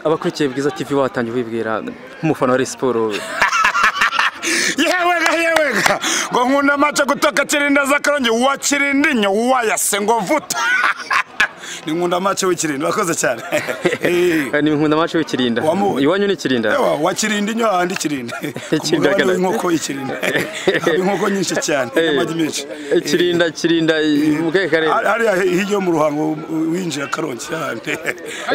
abakurikiye bwiza TV watangiye wibwira nk'umufana wa Rayon Sports yewega yewega ngo nkunda amace gutoka kirinda z'akarongi uwa kirindi nyo uwayase ngo vuta ni nkunda amace w'ikirindi urakoze cyane Eh. ni nkunda amace w'ikirinda Wamubonye. iwanyu ni ikirinda Ewa, wa kirindi nyo ahandi kirindi ku Ikirindi mugabane agana- w'inkoko y'ikirindi Haba inkoko nyinshi cyane n'amagi menshi ikirinda kirinda mu kahe karere Hari- hariya hirya mu ruhango winjiye akarongi hahandi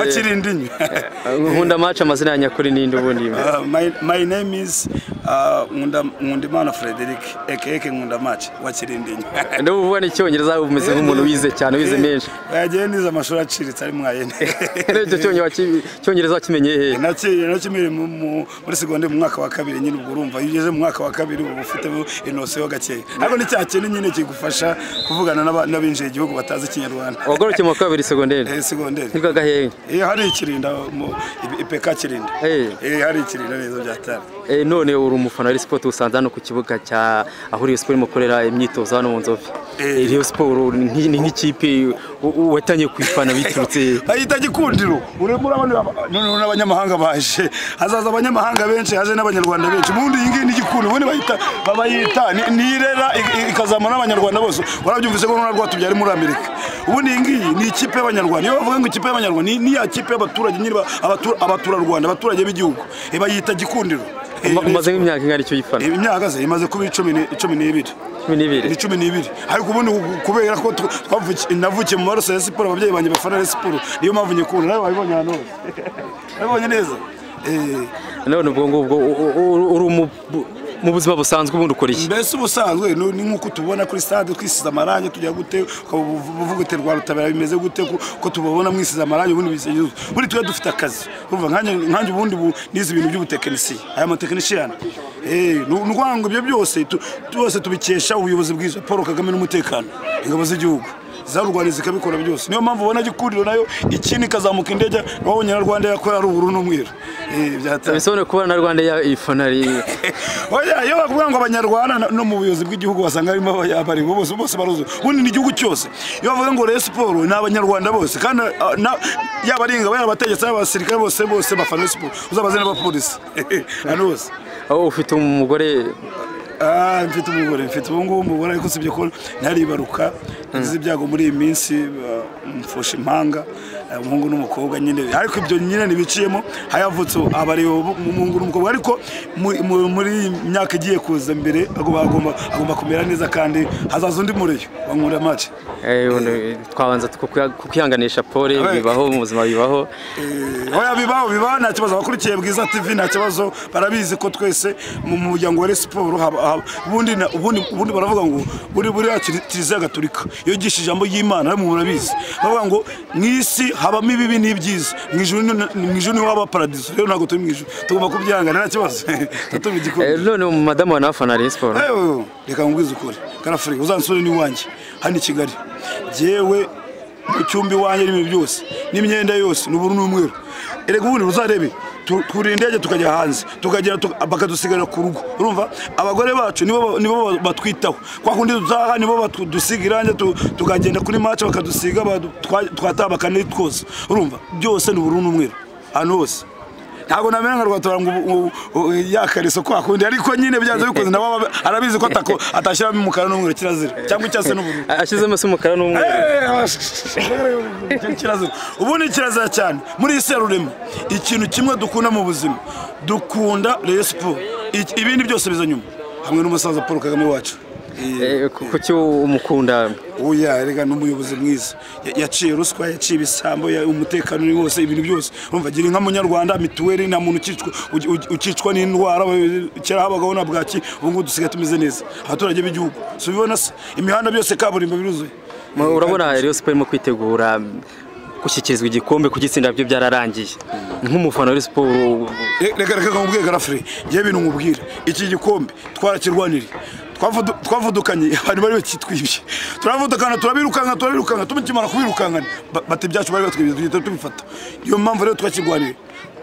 wa kirindi nyo nkunda amace amazina ya nyakuri n'indi ubundi Uh, my, my name is uh, Ngunda, Ngundimana Frederick aka Ngunda Match wa Kirindinyo. niba uvuga n'icyongereza umeze nk'umuntu wize cyane wize menshi Yagiye nize amashuri aciritse ari mwayene. icyo cyongereza waki- icyongereza wakimenyeye hehe Naciye nakimiri mu- mu- muri segonde mu mwaka wa kabiri nyine ubwo urumva iyo ugeze mu mwaka wa kabiri uba ufite inose yo gakeya ariko ni cya kintu nyine kigufasha kuvugana n'aba- n'abinjiye igihugu batazi ikinyarwanda wagarukeye mu wa kabiri segonderi Eh, segonderi nibwo gahehe Eh, hari ikirinda mu- ipeka kirinda Eh. Eh, hari ikirinda neza byatari Eh, none uri umufana wa Rayon Sports usanze hano ku kibuga cya aho Rayon Sports imukorera imyitozo hano mu Nzove Eh. Eh, Rayon Sports ni nk'i- ni nk'ikipe u- u- watangiye kuyifana biturutse bayita gikundiro urimo urabona aba- noneho n'abanyamahanga baje hazaza abanyamahanga benshi haje n'abanyarwanda benshi ubundi iyi ngiyi ni gikundiro ubundi bayita babayita ni- ni irera i- i- ikazamura n'abanyarwanda bose warabyumvise ko n'urwo tubyari muri amerika ubundi iyi ngiyi ni ikipe y'abanyarwanda iyo bavuga ngo ikipe y'abanyarwanda ni- ni ya kipe y'abaturage nyine ba- abatura- abaturarwanda abaturage b'igihugu Eh, bayita gikundiro Eh, Uma- umaze nk'imyaka ingana icyo uyifana imyaka ze imaze kuba icumi ni- cumi n'ibiri cumi n'ibiri ni cumi n'ibiri ariko ubundi ku- kubera ko tw- twavuki- navukiye mu maroso ya siporo ababyeyi banjye bafana ya siporo niyo mpamvu nyikunda nawe wabibonye ahantu hose wabibonye neza Eh, none ubwo ngubwo u- u- u- uri umu- mu buzima busanzwe ubundi ukora iki mbese ubusanzwe ni ni nk'uko tubona kuri stade twisize amarangi tujya gute ukaba ubu- uvuga uti rwa rutabera bimeze gute ko- ko tubabona mwisize amarangi ubundi bisegeje buri tuba dufite akazi urumva nkanjye nkanjye ubundi bu- nize ibintu by'ubutekinisiye aya matekinisiyani Eh, ni ni ukuvuga ngo ibyo byose tu- byose tubikesha ubuyobozi bwiza Paul Kagame n'umutekano ingabo z'igihugu zarurwanya zikabikora byose niyo mpamvu ubona gikuriro nayo ikindi ikazamuka indege wabonye na rwanda yakora ari ubururu n'umweru Eh, byatanga bisobanuye kuba na Rwanda ya ifana ari- oya iyo bavuga ngo abanyarwanda no- no mu buyobozi bw'igihugu wasanga harimo abari bose bose baruzuye ubundi ni igihugu cyose iyo bavuga ngo Rayon Sport ni abanyarwanda bose kandi ah, na- yaba ari ingabo yaba abategetsi yaba abasirikare bose bose bafana Rayon Sport uzabaze n'abapolisi hano bose aho ufite umugore Ah, mfite umugore mfite ubu ngubu umugore ariko sibyo ko ntaribaruka ngize ibyago muri iyi minsi ah, mfusha impanga ah, umuhungu n'umukobwa nyine ariko ibyo nyine ntibiciyemo hayavutse abariwe umuhungu n'umukobwa ariko muri- mu- muri iyi myaka igiye kuza imbere agomba agomba- agomba kumera neza kandi hazaza undi muriyo bankunda mace eh, ubundi twabanza kukuya- kukihanganisha pole Abe. bibaho mu buzima bibaho oya bibaho bibaho nta kibazo abakurikiye bwiza tv nta kibazo barabizi ko twese mu mu muryango wa Rayon siporo haba- haba- ubundi na- ubundi- ubundi baravuga ngo buri buriya kiri- kiliziya gatolika yigisha ijambo ry'imana namwe murabizi baravuga ngo mu isi habamo ibibi n'ibyiza mu ijuru ni- mu ijuru niho haba paradiso rero ntabwo turi mu ijuru tugomba kubyihangana nta kibazo Eh, tutubigikora none madamu wa nawe afana Rayon Sports Ewe, reka ngwize ukuri karafurika uzansure n'iwanjye hano i kigali jyewe mu cyumba iwanjye n'ibintu byose n'imyenda yose ni ubururu n'umweru erega ubundi uzarebe tu- twurira indege tukajya hanze tukagera tuka- bakadusigarira ku rugo urumva abagore bacu nibo ba- nibo ba- batwitaho kwa kundi dutaha nibo badusiga irange tu- tukagenda kuri mace bakadusiga badu- twa- twataha bakanitwoza urumva byose ni ubururu n'umweru ahantu hose ntabwo namenya nka rwatora ngo ubu- ubu- ubu yakariso kwa kundi ariko nyine byanze bikunze nawe aba- arabizi ko atako atashyiramo umukara n'umweru kirazira cyangwa icyatsi n'ubururu ashyizemo se umukara n'umweru Eh, eh, kirazira ubu ni kirazira cyane muri iyi serurema ikintu kimwe dukunda mu buzima dukunda Rayon Sport Iki- ibindi byose biza nyuma hamwe n'umusaza Paul Kagame wacu Eh, ku- kuki umukunda oya rega n'umuyobozi mwiza Ya- yaciye ruswa yaciye ibisambo ya- umutekano ni wose ibintu byose urumva gira inka munyarwanda mituweli nta muntu ukicwa uki- uki- ukicwa n'indwara ba- kera habagaho na bwaki ubu ngubu dusigaye tumeze neza abaturage b'igihugu si ubibona se imihanda byose kaburimbo biruzuye Mu- urabona Rayon Sports irimo kwitegura gushyikirizwa igikombe kugitsinda byo byararangiye nk'umufana wa Rayon Sports Re- reka reka nkubwiye garafure ngewe ibintu nkubwira iki gikombe twarakirwaniriye Twavudu- twavudukanye abantu bari bakitwibye turavudukana turabirukanka turabirukanka tumukimara kubirukankana bata ibyacu bari batwibye tugihita tubifata niyo mpamvu rero twakirwaniriye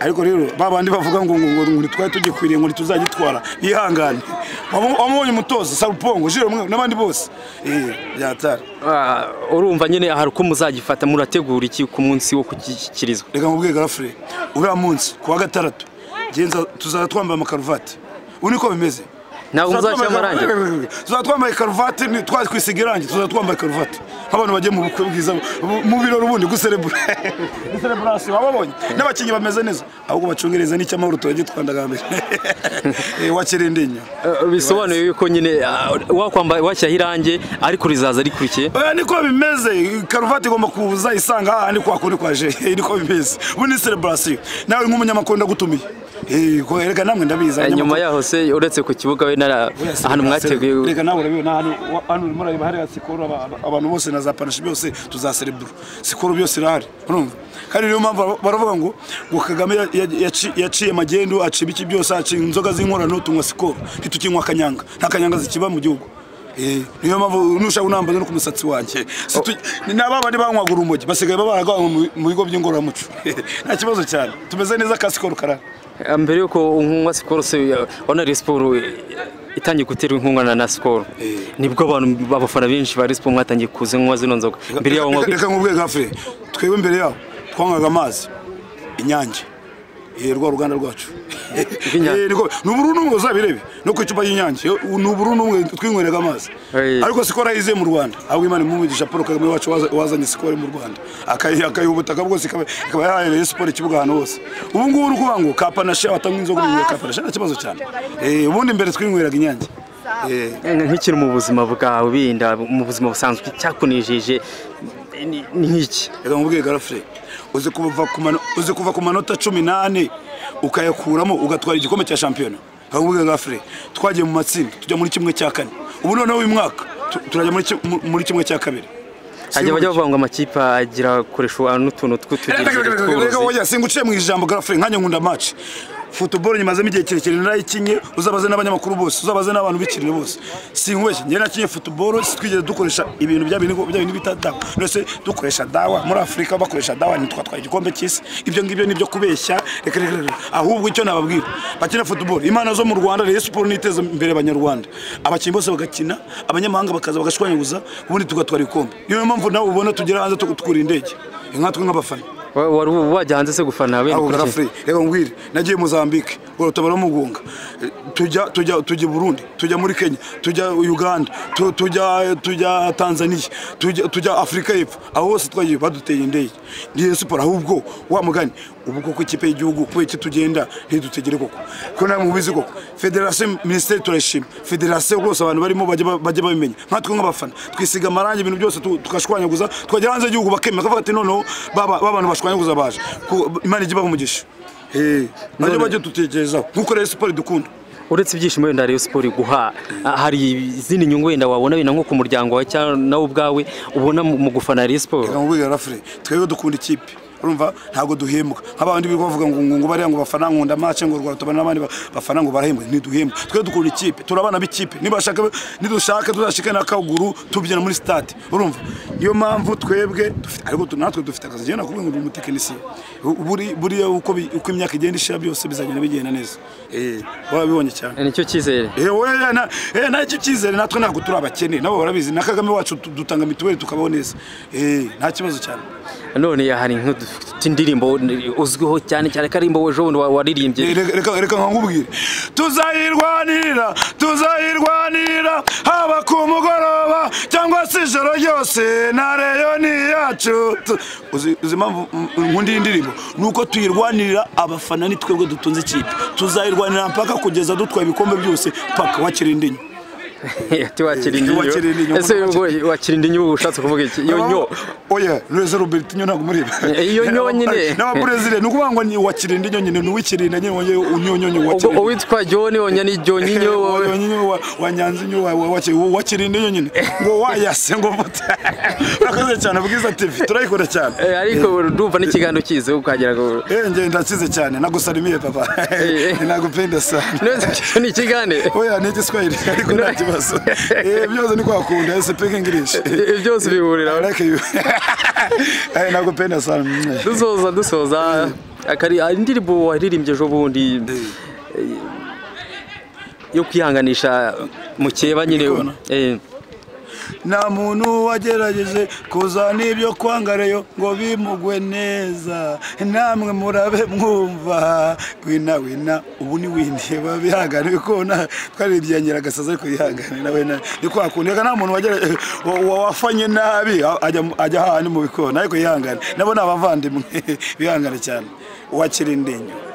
ariko rero ba bandi bavuga ngo ngo ngo ngo ntitwari tugikwiriye ngo ntituzagitwara bihangane Waba- wamubonye umutoza sarupongo jiro mwe n'abandi bose eh byatara Ah, urumva nyine hari uko muzagifata murategura iki ku munsi wo kushyikirizwa reka mubwiye garafure uriya munsi kuwa gatandatu genza tuzaba twambaye amakaruvati ubu niko bimeze Ntabwo muzashyira amarangi? tuzaba twambaye karuvati ni- twakwisiga irangi tuzaba twambaye karuvati nk'abantu bagiye mu bukwe bwiza bu- mu birori ubundi guserebura gusereburasiyo wababonye n'abakinnyi bameze neza ahubwo bacungereza n'icyamahoro turagitwandagambere wakirinde inyuma Ah, bisobanuye yuko nyine ah, wakwamba washyiraho irangi ariko rizaza rikurikiye oya niko bimeze karuvati igomba kuza isanga hahandi kwa kundi kwa je niko bimeze ubu ni celebration nawe nk'umunyamakuru ndagutumiye Eh, ko reka namwe ndabizi Ah, nyuma yaho se uretse ku kibuga we nara ahantu mwateguye reka nawe urabibona hano wa- hano urimo urareba hariya sikoro aba- aba- abantu bose na za panashi byose tuzaserebura sikoro byose irahari urumva kandi niyo mpamvu bar- baravuga ngo ngo kagame ya- ya- yaci- yaciye magendu aciba iki byose aciye inzoga z'inkorano tunywa sikoro ntitukinywa kanyanga nta kanyanga zikiba mu gihugu Eh, niyo mpamvu nushaka unambaza no ku musatsi wanjye Si tu- ni n'aba bandi banywaga urumogi basigaye babaragawe mu bigo by'ingororamuco nta kibazo cyane tumeze neza ka sikoro karara Ah, mbere yuko unywa sikoro se ya- wana Rayon Sport eh, itangiye guterwa inkunga na- na sikoro Eh. nibwo abantu babafana benshi ba Rayon Sport mwatangiye kuza nywa zino nzoga mbere yaho Reka- nywa reka nkubwiye gafure twebwe imbere yaho twanywaga amazi inyange Eh, rwa ruganda rwacu Rw'Inyange. Eh, niko- ni ubururu n'umwe uzabirebe no ku icupa ry'inyange Yo, ni ubururu n'umwe twinywerega amazi Eh. ariko sikoro ayize mu rwanda ahubwo imana imumugisha paul kagame wacu waza- wazanye sikoro mu rwanda Akayi- akayiha ubutaka bwose ikaba ikaba yahaye siporo ikibuga ahantu hose ubu ngubu uri kuvuga ngo kapanashe watanywa inzoga mu kapanashe nta kibazo cyane Eh, ubundi mbere twinyweraga inyange Eh, nk'ikintu mu buzima bwawe binda mu buzima busanzwe cyakunejeje ni ni nk'iki reka nkubwiye garafure uzi kuva ku mano- uzi kuva ku manota cumi n'ane ukayakuramo ugatwara igikombe cya shampiyona reka nkubwiye garafure twagiye mu matsinda tujya muri kimwe cya kane ubu noneho uyu mwaka tu- turajya muri ki- mu- muri kimwe cya kabiri hajya bajya bavuga ngo amakipe agira akoresha n'utuntu Reka- reka- reka- reka- reka- tw'utugenzi oya, singuciye mu ijambo garafure nkanjye nkunda maci futuboro nyimazemo igihe kirekire narayikinye uzabaze n'abanyamakuru bose uzabaze n'abantu bikirire bose sinkubeshye njye nakinye futuboro twigeze dukoresha ibintu bya bintu bya bintu bita dawa ndetse dukoresha dawa muri afurika bakoresha dawa ntitwatwaye igikombe cy'isi ibyo ngibyo ni ibyo kubeshya reka reka reka ahubwo icyo nababwira bakina futuboro imana zo mu rwanda rero siporo niteza imbere abanyarwanda abakinnyi bose bagakina abanyamahanga bakaza bagashwanyaguza ubundi tugatwara ibikombe niyo mpamvu nawe ubona tugera hanze tukura indege nkatwe nk'abafana Wa- wari wajya hanze se gufana bene aho kuki? garafure reka ngwire nagiye mozambique urutabaro mugunga tujya tujya tujya i burundi tujya muri kenya tujya uganda tu- tujya tujya tanzania tujya tujya afurika y'epfo aho hose twagiye baduteye indege niyo siporo ahubwo wa mugani ubu koko ikipe y'igihugu kubera iki tugenda ntidutegere koko ko namwe mubizi koko federasiyo minisiteri turayishima federasiyo rwose abantu barimo bajya ba- bajya babimenya nkatwe nk'abafana twisiga amarangi ibintu byose tu- tukashwanyaguza twagera hanze y'igihugu bakemera kavuga ati noneho baba ba bantu bashwanyaguza baje Ko imana ijya ibaha umugisha Eh, bajye None- bajya dutekerezaho nk'uko rero siporo idukunda uretse ibyishimo wenda Rayon Sport iguha ah, hari izindi nyungu wenda wabona wenda nko ku muryango wawe cyangwa nawe ubwawe ubona mu mu gufana Rayon Sport reka nkubwire rafure twebwe dukunda ikipe urumva ntabwo duhembwa nk'abandi biri bavuga ngo ngo ngo bariya ngo bafana nkunda mace ngo rwarutabana n'abandi ba- bafana ngo barahembwa ntiduhembwa twebwe dukunda ikipe turi abana b'ikipe nibashaka nidushaka tuzashike n'akaguru tubyina muri stade urumva niyo mpamvu twebwe dufite ariko tu- natwe dufite akazi njyewe nakubwiye ngo ndi umutekinisiye U- buri- buriya uko bi- uko imyaka igenda ishira byose bizagenda bigenda neza eh warabibonye cyane nicyo cyizere nacyo cyizere natwe ntabwo turi abakene nabo barabizi na kagame wacu tu- dutanga mituweli tukabaho neza Eh, nta kibazo cyane none hari nk'utindirimbo uzwiho cyane cyane karimbo wejo bundi wa- waririmbye Eh, reka- reka reka nkubwire tuzayirwanira tuzayirwanira haba ku mugoroba cyangwa se ijoro ryose na reyo ni iyacu Tu- uzi uzi impamvu mm, nkunda iyi ndirimbo ni uko tuyirwanirira abafana ni twebwe dutunze ikipe tuzayirwanira mpaka kugeza dutwaye ibikombe byose paka wakira indi nyo ati wakira Eh, wakira indi indinyo nyo. ese ubwo wakira indinyo uba ushatse kuvuga iki iyo nyo oya reza robert nyo ntabwo mureba Iyo nyo nyine. n'abaperezida ni ukuvuga ngo ni uwakirinde nyo nyine ni uwikirinde nyine wongeye unyonyonyo ubwo wakirinde uwitwa john onya ni john nyo wowe nyinyo wa- wa nyanza nyo wa- wa- waki- wakirinde nyo nyine ngo wayase ngo buta urakoze cyane bwiza tv turayikora cyane Eh, ariko ndumva n'ikiganiro kize ukagira ngo eh nge ndakize cyane nagusalimiye papa Eh, eh. nagupenda sana none ni ikigane oya ni igiswahili ariko nta kibazo Eh, byose ni kwakunda i speak english Eh, byose bihurira I like you. Eh, nakupenda sana dusoza dusoza akari hari indirimbo waririmbye ejo bundi yo kwihanganisha mukeba nyine Igikona. eh, nta muntu wagerageje kuza n'ibyo kwangareyo ngo bimugwe neza namwe murabe mwumva wina wina ubu ni windiye babihangane bikona twaririmbiye nyiragasaza ariko yihanganira wena ni kwa kundi reka nta muntu wagera wa- wa- wafanye nabi ajya mu- ajya hahandi mu bikona ariko yihangane nabo ni abavandimwe bihangane cyane uwakira indinyo